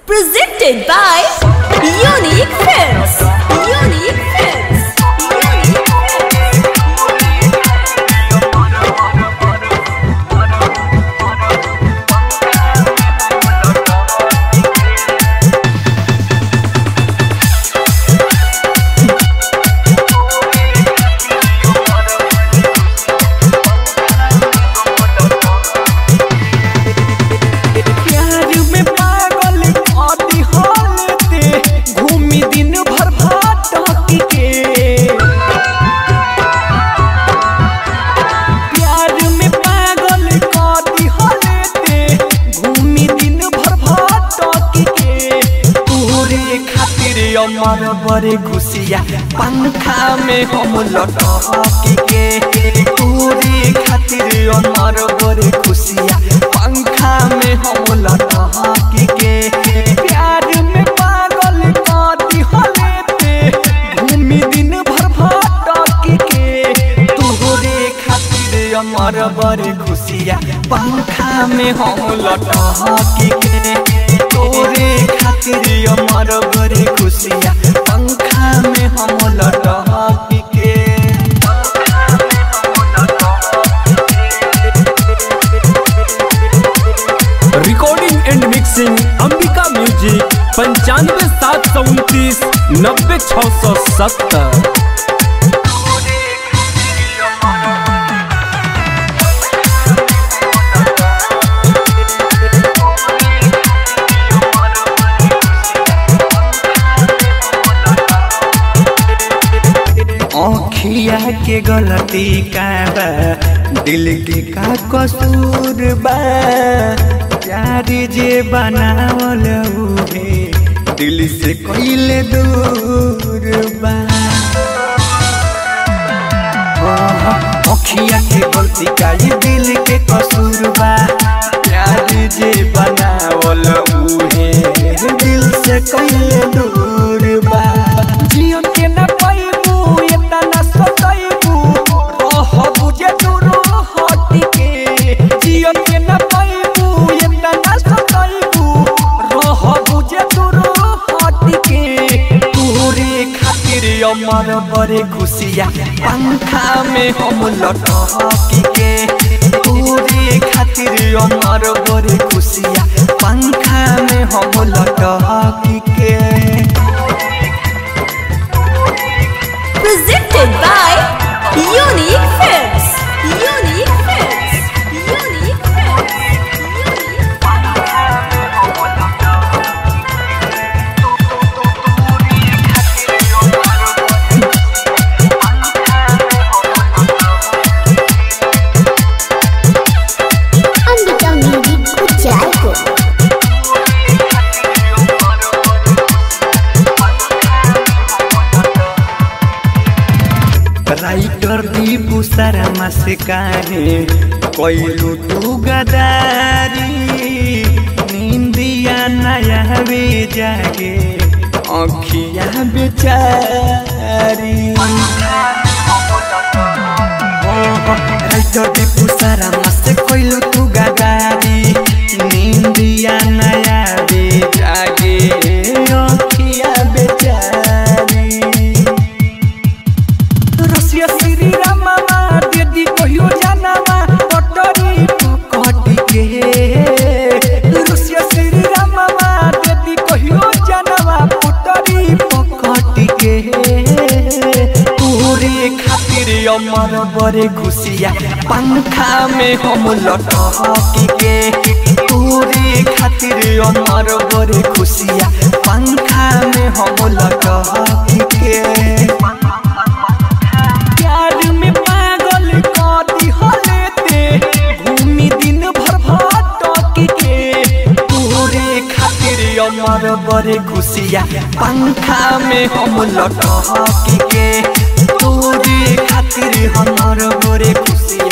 Presented by Unique Films. Unique Films. Unique प्यार में पागल आदि हालते घूमी दिन भर भाटक के प्यार में पागल आदि हालते घूमी दिन भर भाटक के तोरे खातिर अमर बड़े खुशिया पंखा में हम लटक के तोरे खातिर अमर बड़े खुशिया पंखा में हम लटक के प्यार में पागल काटी हलेते घूमी दिन भर भटक के तोरे खातिर अमर बड़े खुशिया पंखा में हम लटक के तोरे खातिर अमर बड़े खुशिया पंखा में हम लटक के recording and mixing Ambika music पंचानवे सात सौ उनतीस नब्बे छः सौ सत्तर आँखिया के गलती का बा दिल के का कसूर बा प्यार जे बनावल उहे दिल से कइले दूर बा अखिया के गलती का ये दिल के कसूर बा प्यार जे बनावल उहे दिल से कइले दूर बा जियन के न पाइबू एतना न सताइबू रह बुझे दूर हट के जियन के न पाइबू एतना न सताइबू रह बुझे दूर हट के तोरे खातिर अमर बड़े खुशिया पंखा में हम लटक के तोरे खातिर अमर बड़े खुशिया पंखा में हम लटक के Presented by Unique Films. Unique Films. Unique Films. Unique Ambika music कुचायको राइटर दीपू शर्मा से काहे कोइलू तू गदारी निंदिया नया वे जागे अखिया बेचारी राइटर दीपू शर्मा से कोइलू तू गदारी निंदिया नया वे जागे अखिया बेचारी रसिया श्री रामा दीदी कहियो जानामा पटरी पकटी के रसिया श्री रामा दीदी कहियो जानामा पटरी पकटी के तोरे खातिर अमर बड़े खुशिया पंखा में हम लटक के तोरे खातिर अमर बड़े खुशिया पंखा में हम लटक के प्यार में पागल काटी हलेते घूमी दिन भर भटक के तोरे खातिर अमर बड़े खुशिया पंखा में हम लटक के तोरे खातिर हमर बड़े खुशिया